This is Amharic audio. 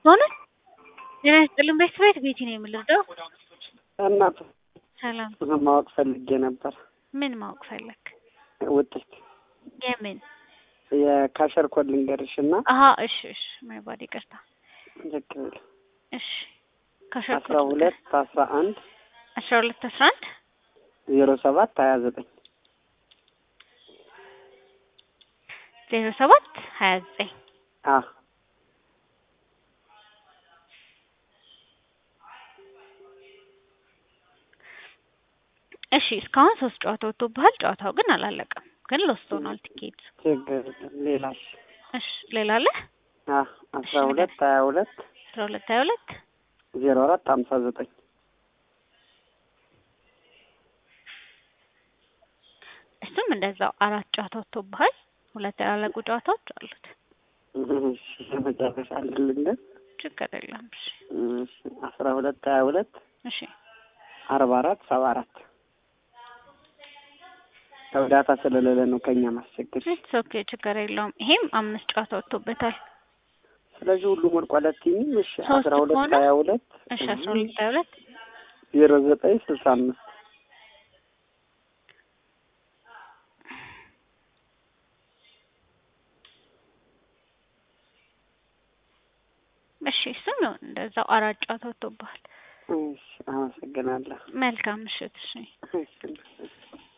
በእውነት ጤና ይስጥልን ቤት ቤቲ ነው የምልርዳው እናት ሰላም ማወቅ ፈልጌ ነበር። ምን ማወቅ ፈለግ ውጤት የምን የካሸር ኮድ ልንገርሽ እና አሀ እሺ እሺ ማይባድ ይቅርታ ልክ ብል እሺ ካሸር አስራ ሁለት አስራ አንድ አስራ ሁለት አስራ አንድ ዜሮ ሰባት ሀያ ዘጠኝ ዜሮ ሰባት ሀያ ዘጠኝ አ እሺ እስካሁን ሶስት ጨዋታ ወጥቶብሃል። ጨዋታው ግን አላለቀም፣ ግን ሎስት ሆኗል ቲኬት። ችግር የለም። ሌላሽ እሺ ሌላ አለ? አ አስራ ሁለት ሀያ ሁለት አስራ ሁለት ሀያ ሁለት ዜሮ አራት ሀምሳ ዘጠኝ እሱም እንደዛው አራት ጨዋታ ወጥቶብሃል። ሁለት ያላለቁ ጨዋታዎች አሉት። እሺ የመጨረሻ ልንገር ችግር የለም። እሺ እሺ አስራ ሁለት ሀያ ሁለት እሺ አርባ አራት ሰባ አራት እርዳታ ስለሌለ ነው ከኛ ማስቸገር። ኢትስ ኦኬ ችግር የለውም። ይሄም አምስት ጨዋታ ወጥቶበታል። ስለዚህ ሁሉም ወድቋል። ቲም እሺ ሶስት አስራ ሁለት ከሆነ? ሀያ ሁለት እሺ አስራ ሁለት ሀያ ሁለት ዜሮ ዘጠኝ ስልሳ አምስት እሺ እሱም ይሁን እንደዛው አራት ጨዋታ ወጥቶብሃል። እሺ አመሰግናለሁ። መልካም ምሽት። እሺ እሺ